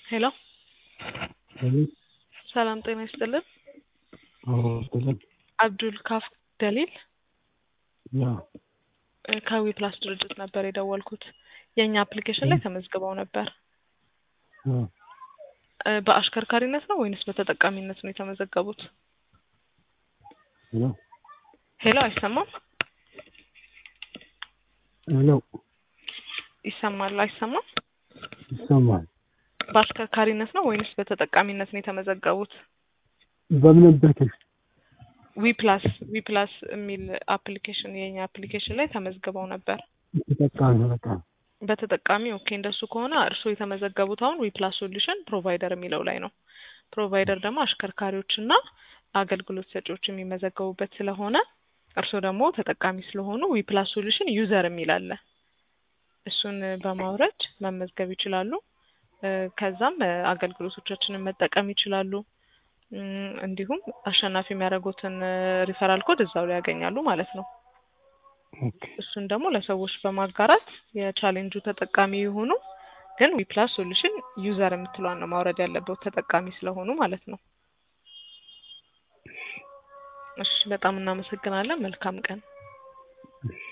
ሄሎ አቤት ሰላም ጤና ይስጥልን። አዎ ይስጥልን። አብዱል ካፍ ደሊል ያ እ ከዊ ፕላስ ድርጅት ነበር የደወልኩት። የእኛ አፕሊኬሽን ላይ ተመዝግበው ነበር። ያ እ በአሽከርካሪነት ነው ወይንስ በተጠቃሚነት ነው የተመዘገቡት? ሄሎ ሄሎ አይሰማም? ሄሎ ይሰማል አይሰማም? ይሰማል። በአሽከርካሪነት ነው ወይንስ በተጠቃሚነት ነው የተመዘገቡት? በምን አፕሊኬሽን? ዊ ፕላስ ዊ ፕላስ የሚል አፕሊኬሽን የኛ አፕሊኬሽን ላይ ተመዝግበው ነበር። ተጠቃሚ ተጠቃሚ በተጠቃሚ ኦኬ። እንደሱ ከሆነ እርስዎ የተመዘገቡት አሁን ዊ ፕላስ ሶሉሽን ፕሮቫይደር የሚለው ላይ ነው። ፕሮቫይደር ደግሞ አሽከርካሪዎችና አገልግሎት ሰጪዎች የሚመዘገቡበት ስለሆነ እርስዎ ደግሞ ተጠቃሚ ስለሆኑ ዊ ፕላስ ሶሉሽን ዩዘር የሚል አለ። እሱን በማውረድ መመዝገብ ይችላሉ። እ ከዛም እ አገልግሎቶቻችንን መጠቀም ይችላሉ። እም፣ እንዲሁም አሸናፊ የሚያደርጉትን ሪፈራል ኮድ እዛው ላይ ያገኛሉ ማለት ነው። ኦኬ እሱን ደግሞ ለሰዎች በማጋራት የቻሌንጁ ተጠቃሚ የሆኑ ግን ዊ ፕላስ ሶሉሽን ዩዘር የምትለዋን ነው ማውረድ ያለበት ተጠቃሚ ስለሆኑ ማለት ነው። እሺ፣ በጣም እናመሰግናለን። መልካም ቀን። እሺ